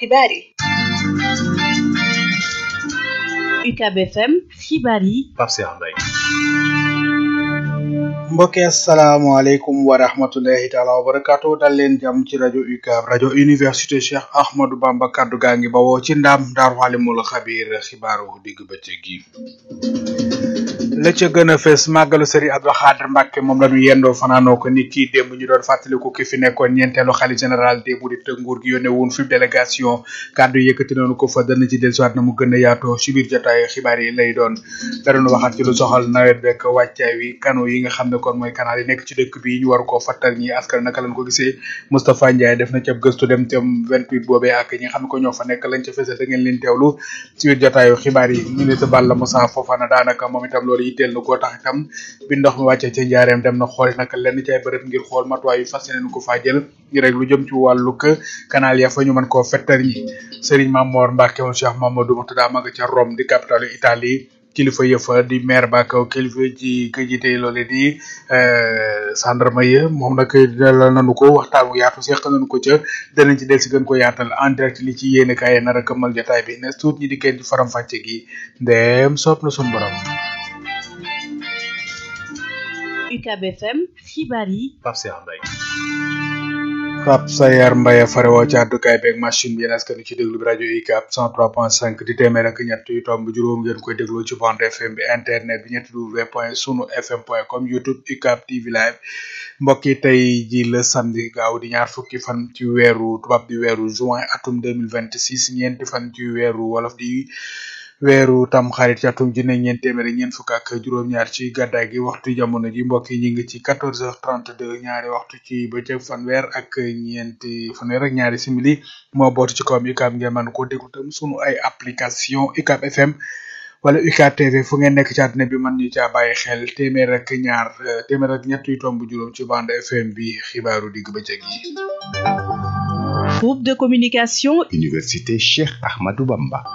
xibaar yi UCAB FM xibaar yi Pape Cheikh Mbaye mbokki asalaamaaleykum wa rahmatullahi taala wa barakaatu dal leen jàmm ci rajo UCAB rajo université Cheikh Ahmadou Bamba kaddu gaa ngi bawoo ci ndaam daaru alimul xabiir xibaaru digg bëccëg gi la ca gën a fees màggalu sëriñ Abdou Khadre Mbacke moom la ñu yendoo fanaanoo ko ni kii démb ñu doon fàttaliku ki fi nekkoon ñeenteelu xalifa général des mourides nguur gi yónnee woon fi délégation kàddu yëkkati nañu ko fa dana ci dellusiwaat na mu gën a yaatoo ci biir jotaay xibaar yi lay doon da doon waxaat ci lu soxal nawet beeg wàccaay wi kano yi nga xam ne kon mooy canal yi nekk ci dëkk bi ñu war koo fattal ñi askan naka lañ ko gisee Moustapha Ndiaye def na ca gëstu dem tam 28 boobee ak ñi nga xam ne ko ñoo fa nekk lañ ca fesal da ngeen leen teewlu ci biir jotaayu xibaar yi ministre Balla Moussa Fofana daanaka moom itam loolu yitteel na koo tax itam bi ndox mi wàccee ca njaareem dem na xool naka lenn ci ay bërëb ngir xool matuwaay yu fas yéene ko faa jël ngir rek lu jëm ci wàllu kë canal ya fa ñu mën koo fettar ñi Serigne Mamor Mbacke moom Cheikh Mamadou Moutada ma nga ca Rome di capitale Italie kilifa yëfa di maire ba kaw kilifa ci ka jiite loole di gendarme ya moom nag dalal nañu ko waxtaan wu yaatu seq nañu ko ca danañ ci del si gën ko yaatal en direct li ci yéene kaay nar a këmmal jotaay bi ne tuut ñi di kenn ci faram fàcce gi ndem soob na suñu borom UCAB FM xibaar yi Pape Cheikh Mbaye Pape Sayar Mbaye farewoo ci àddukaay beeg machine bi yéen askan ci déglu bi rajo UCAB 103.5 di téeméer ak ñett yu tomb juróom ngeen koy déglu ci bande FM bi internet bi ñetti w point sunu fm point com youtube UCAB TV live mbokk yi tey ji la samedi gaaw di ñaar fukki fan ci weeru tubaab di weeru juin atum 2026 ñeenti fan ci weeru wolof di weeru tam xarit ci atum junne ñeent téeméer ñeent fukk ak juróom-ñaar ci gàddaay gi waxtu jamono ji mbokk yi ñu ngi ci 14h32 ñaari waxtu ci bëccëg fanweer ak ñeenti fanweer ak ñaari simili moo bootu ci kawam UCAB ngeen mën koo déglu tam sunu ay application UCAB FM wala UCAB TV fu ngeen nekk ci àdduna bi mën ñu caa bàyyi xel téeméer ak ñaar téeméer ak ñett yu tomb juróom ci bande FM bi xibaaru digg bëccëg yi. groupe de communication Université Cheikh Ahmadou Bamba.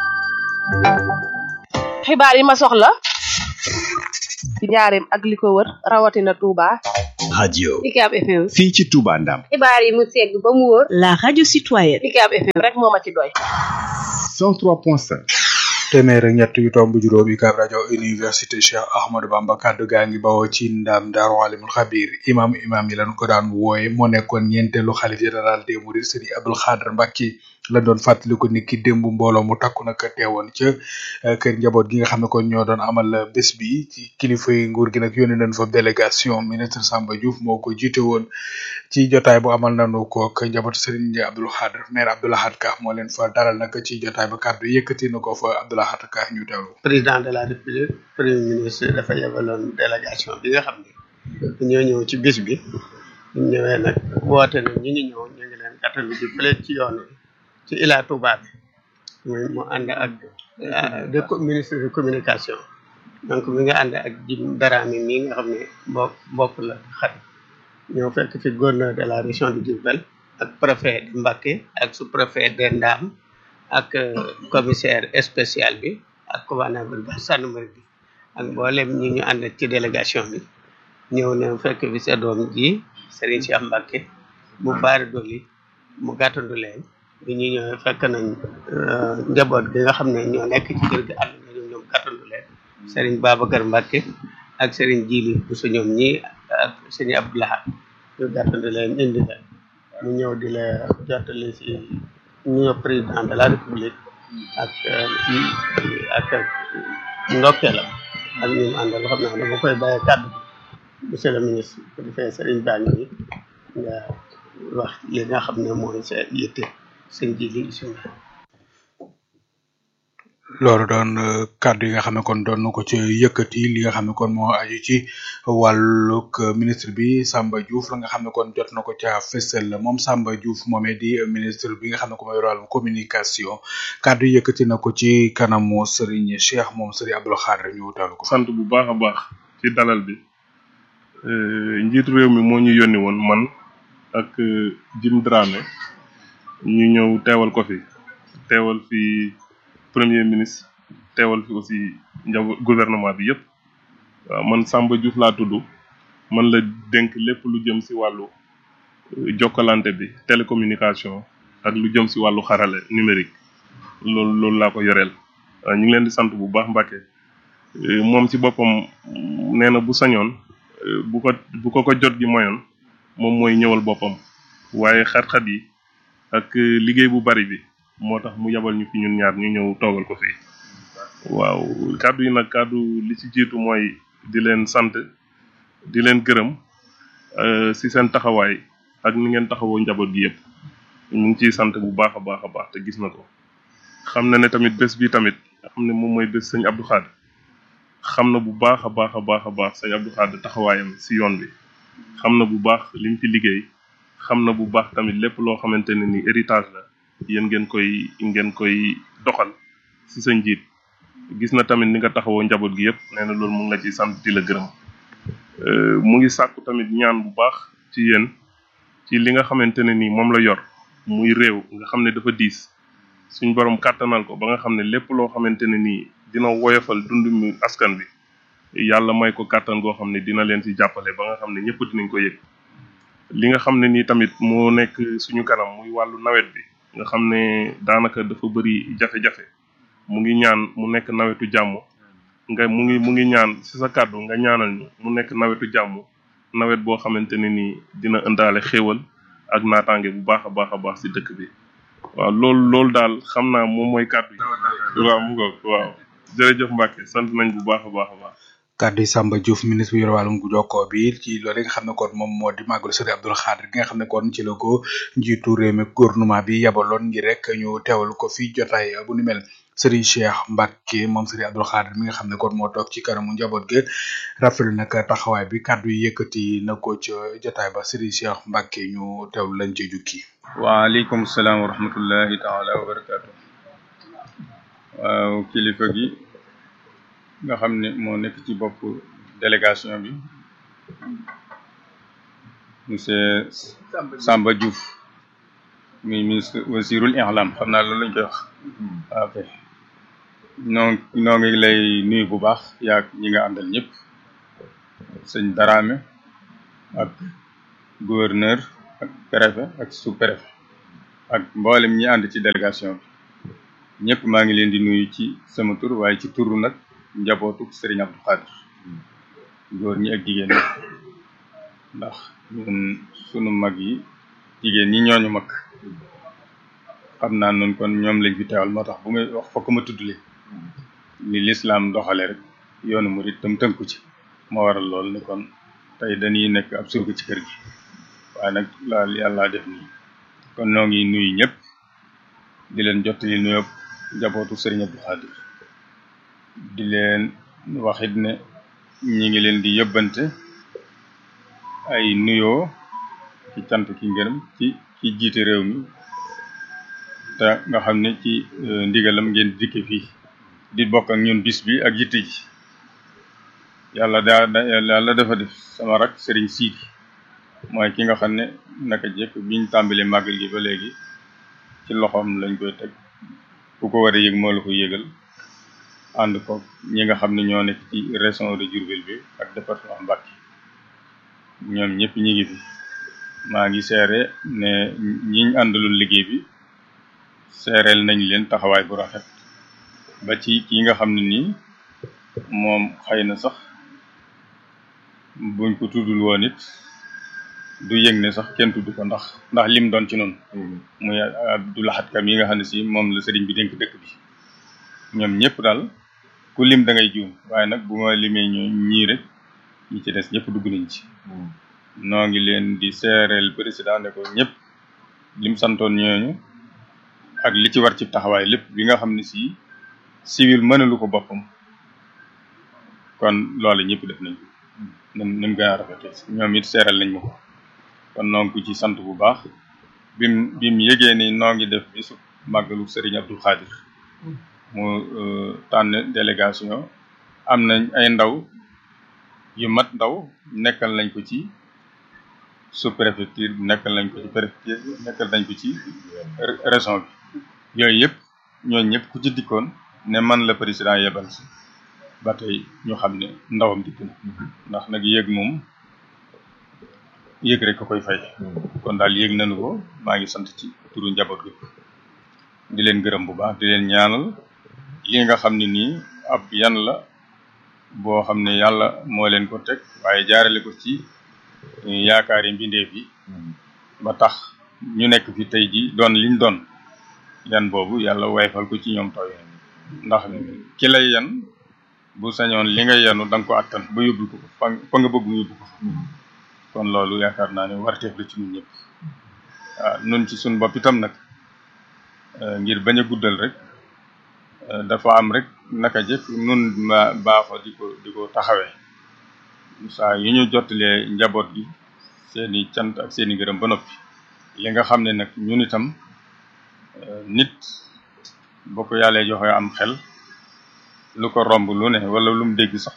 xibaar yi ma soxla ci njaareem ak li ko wër rawatina Touba. radio UCAB FM. fii ci Touba Ndam. xibaar yi mu segg ba mu wóor. la radio citoyenne UCAB FM rek moo ma ci doy. 103.5. téeméer ak ñett yu tomb juróom UCAB rajo université Cheikh Ahmadou Bamba kaddu gaa ngi bawoo ci ndam daaru alimul xabir imam imam yi lañ ko daan wooye moo nekkoon ñeenteelu xalif général des mourides Serigne Abdou Khadre Mbacke la doon fàttaliku ni ki démb mbooloo mu takku nag teewoon ca kër njaboot gi nga xam ne kon ñoo doon amal bés bi ci kilifa yi nguur gi nag yónnee nañ fa délégation ministre Samba Diouf moo ko jiite woon ci jotaay bu amal nañu ko ak njabootu Serigne Abdou Khadre maire Abdou Lahad Ka moo leen fa dalal nag ci jotaay ba kàddu yëkkati na ko fa Abdou Lahad Ka ñu teewlu. président de la république premier ministre dafa yebaloon délégation bi nga xam ne ñoo ñëw ci bis bi ñu ñëwee nag woote na ñi ngi ñëw ñu ngi leen gàttal di fële ci yoon wi ci Ila Touba bi muy mu ànd ak de ministre de communication donc mi nga ànd ak Jim Darame mii nga xam ne mbokk mbokk la xat ñoo fekk fi gouverneur de la région de Diourbel ak préfet de Mbacké ak sous préfet de Ndam ak commissaire spécial bi ak commandant brigade gendarmerie bi ak mboolem ñi ñu ànd ci délégation bi ñëw ne fekk fi sa doom ji Serigne Cheikh Mbacké mu baari doli mu gàttandu leen bi ñu ñëwee fekk nañ njaboot gi nga xam ne ñoo nekk ci kër gi ànd nañu ñoom gàttandu leen Serigne Babacar Mbacké ak Serigne Djili bu su ñoom ñi ak Serigne Abdou Lahad ñu gàttandu leen indi leen mu ñëw di la jottali si ñu président de la république ak ak ndokkeelam ak ñu mu àndal xam naa dama koy bàyyi kàddu monsieur le ministre bu defee Serigne Bani bi nga wax li nga xam ne mooy sa yitte sëñ ji li bisimilah loolu doon kàddu yi nga xam ne kon doon na ko ci yëkkati li nga xam ne kon moo aju ci wàllug ministre bi Samba Diouf la nga xam ne kon jot na ko ca fësal moom Samba Diouf moomee di ministre bi nga xam ne ko mooy wàllum communication kàddu yi yëkkati na ko ci kanamu Serigne Cheikh moom Serigne Abdou Khadre ñu wutalu ko. sant bu baax a baax ci dalal bi njiitu réew mi moo ñu yónni woon man ak Jim Dramé ñu ñëw teewal ko fi teewal fi. premier ministre teewal fi aussi njaw gouvernement bi yëpp waaw man Samba Diouf laa tudd man la dénk lépp lu jëm si wàllu jokkalante bi télécommunication ak lu jëm si wàllu xarale numérique loolu loolu laa ko yoreel ñu ngi leen di sant bu baax Mbàkke moom ci boppam nee na bu sañoon bu ko bu ko ko jot gi moyoon moom mooy ñëwal boppam waaye xat-xat yi ak liggéey bu bari bi moo tax mu yabal ñu fi ñun ñaar ñu ñëw toogal ko fii waaw kàddu yi nag kàddu li ci jiitu mooy di leen sant di leen gërëm si seen taxawaay ak ni ngeen taxawoo njaboot gi yëpp ñu ngi ciy sant bu baax a baax a baax te gis na ko xam na ne tamit bés bi tamit nga xam ne moom mooy bés sëñ Abdou Khadre xam na bu baax a baax a baax a baax sëñ Abdou Khadre taxawaayam si yoon bi xam na bu baax li mu fi liggéey xam na bu baax tamit lépp loo xamante ne ni héritage la yéen ngeen koy ngeen koy doxal si sa njiit gis na tamit ni nga taxawoo njaboot gi yëpp nee na loolu mu ngi la ci sant di la gërëm mu ngi sàkku tamit ñaan bu baax ci yéen ci li nga xamante ne ni moom la yor muy réew nga xam ne dafa diis suñ borom kàttanal ko ba nga xam ne lépp loo xamante ne nii dina woyofal dund mi askan bi yàlla may ko kàttan goo xam ne dina leen ci jàppale ba nga xam ne ñëpp dinañ ko yëg li nga xam ne nii tamit moo nekk suñu kanam muy wàllu nawet bi nga xam ne daanaka dafa bëri jafe-jafe mu ngi ñaan mu nekk nawetu jàmm nga mu ngi mu ngi ñaan ci sa kàddu nga ñaanal ñu mu nekk nawetu jàmm nawet boo xamante ne nii dina ëndaale xéewal ak naataange bu baax a baax a baax ci dëkk bi waaw loolu loolu daal xam naa moom mooy kàddu yi waaw mu ngoog waaw jërëjëf Mbacke sant nañ bu baax a baax a baax kàddu yi Samba Diouf ministre bi yor wàllum jokkoo bi ci loolu nga xam ne kon moom moo di màggalu Sëriñ Abdou Khadre gi nga xam ne kon ci la ko njiitu réew mi gouvernement bi yabaloon ngir rek ñu teewal ko fi jotaay bu ni mel Serigne Cheikh Mbacke moom Sëriñ Abdou Khadre mi nga xam ne kon moo toog ci kanamu njaboot gi rafetlu nag taxawaay bi kàddu yi yëkkati na ko ci jotaay ba Serigne Cheikh Mbacke ñu teewlu lañ ci jukki. waaleykum salaam wa rahmatullahi taala wa barakaatu. waaw kilifa gi. nga xam ne moo nekk ci bopp délégation bi monsieur Samba Diouf muy ministre wasirul ihlam xam naa loolu lañ koy wax ok noo noo ngi lay nuyu bu baax yaag ñi nga àndal ñëpp sëñ Darame ak gouverneur ak préfet ak sous préfet ak mboolem ñi ànd ci délégation bi ñëpp maa ngi leen di nuyu ci sama tur waaye ci turu nag njabootu Serigne Abdou Khadre góor ñi ak jigéen ñi ndax ñun sunu mag yi jigéen ñi ñooñu mag xam naa noonu kon ñoom lañ fi teewal moo tax bu may wax fokk ma tudd leen li lislaam doxale rek yoonu murit tam tënku ci moo waral lool ne kon tey dañuy nekk ab surga ci kër gi waaye nag laal yàlla def nii kon noo ngi nuyu ñëpp di leen jottali nuyoo njabootu Serigne Abdou Khadre di leen waxit ne ñi ngi leen di yëbbante ay nuyoo ci cant ki ngërëm ci ci jiite réew mi te nga xam ne ci ndigalam ngeen dikke fii di bokk ak ñun bis bi ak yitte ji yàlla daa yàlla dafa def sama rak sëriñ siidi mooy ki nga xam ne naka jekk biñ tàmbali màggal gi ba léegi ci loxoom lañ koy teg ku ko war a yëg moo la ko yëgal ànd ko ñi nga xam ne ñoo nekk ci région de Diourbel bi ak département Mbacké ñoom ñëpp ñi ngi fi maa ngi seere ne ñiñ àndalul liggéey bi seereel nañ leen taxawaay bu rafet ba ci ki nga xam ne nii moom xëy na sax buñ ko tuddul woon it du yëg ne sax kenn tudd ko ndax ndax lim doon ci noonu muy Abdou Lahad Kam yi nga xam ne si moom la sëriñ bi dénk dëkk bi ñoom ñëpp daal ku lim da ngay juum waaye nag bu ma limee ñu ñii rek ñi ci des ñëpp dugg nañ ci noo ngi leen di seereel président ne ko ñëpp lim santoon ñooñu ak li ci war ci taxawaay lépp bi nga xam ne si civil mënalu ko boppam kon loolu ñëpp def nañ ko nim ni mu gën a rafetee ñoom it seeral nañ ma ko kon noo ngi ko ci sant bu baax bim bim yëgee ni noo ngi def bisu màggalu Serigne Abdou Khadre mu tànn délégation am nañ ay ndaw yu mat ndaw nekkal nañ ko ci sous préfecture nekkal nañ ko ci préfecture nekkal nañ ko ci région bi yooyu yëpp ñooñu ñëpp ku ci dikkoon ne man la président yebal si ba tey ñu xam ne ndawam dikk na ndax nag yéeg moom yéeg rek ko koy fay kon daal yéeg nañu ko maa ngi sant ci turu njaboot gi di leen gërëm bu baax di leen ñaanal li nga xam ne nii ab yan la boo xam ne yàlla moo leen ko teg waaye jaarale ko ci yaakaari mbindeef yi ba tax ñu nekk fi tey ji doon liñ doon yan boobu yàlla wayfal ko ci ñoom tooy ndax ki lay yan bu sañoon li nga yanu da nga ko attan ba yóbbu ko fa fa nga bëgg mu yóbbu ko kon loolu yaakaar naa ne warteef la ci ñun ñëpp waaw nun ci suñ bopp itam nag ngir bañ a guddal rek dafa am rek naka jëkk nun ma baaxoo di ko di ko taxawee saa yu ñu jottalee njaboot gi seeni cant ak seeni gërëm ba noppi li nga xam ne nag ñun itam nit boo ko yàllee joxe am xel lu ko romb lu ne wala lu mu dégg sax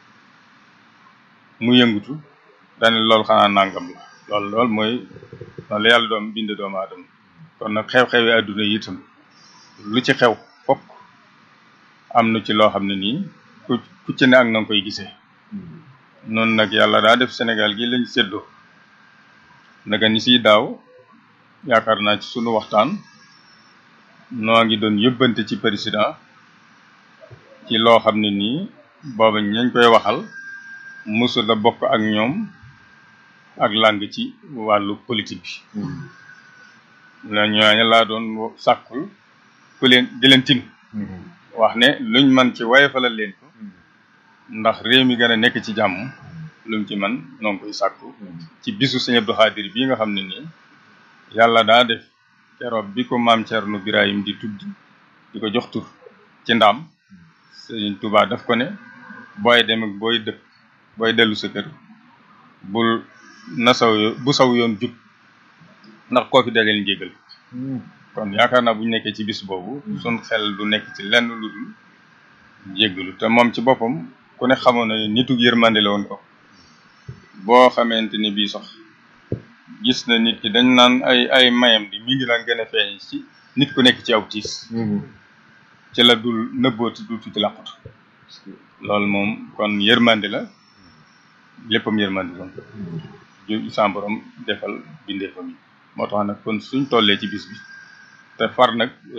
mu yëngutu dane loolu xanaa nangam la loolu loolu mooy noonu la yàlla doom bind doomu aadama kon nag xew-xewi àdduna yi itam lu ci xew fokk am na ci loo xam ne nii ku ku ci ne ak na nga koy gisee noonu nag yàlla daa def Sénégal gi lañ séddoo naka ni siy daaw yaakaar naa ci sunu waxtaan noo ngi doon yëbbante ci président ci loo xam ne nii booba ñañ koy waxal musu la bokk ak ñoom ak làng ci wàllu politique bi la ñooñu laa doon sàkkul ku leen di leen tin wax ne luñ man ci wayfalal leen ko ndax réew mi gën a nekk ci jàmm lu mu ci man noo ngi koy sàkku ci bisu Sëñ Abdou Khadir bii nga xam ne nii yàlla daa def keroog bi ko maam Thierno Birahim di tudd di ko jox tur ci ndaam Sëñ Touba daf ko ne booy dem ak booy dëkk booy dellu sa kër bul na saw yo- bu saw yoon jub ndax koo fi daleen njégal kon yaakaar naa bu ñu nekkee ci bis boobu sun xel du nekk ci lenn lu dul jéggalu te moom ci boppam ku ne xamoon na ne nitu yërmande la woon ko boo xamante ni bii sax gis na nit ki dañ naan ay ay mayam di mi ngi daan gën a feeñ ci nit ku nekk ci aw tiis ci la dul nëbbooti dul ci làqatu loolu moom kon yërmande la léppam yërmande la ju sa borom defal bindeefam yi moo tax nag kon suñ tollee ci bis bi te far nag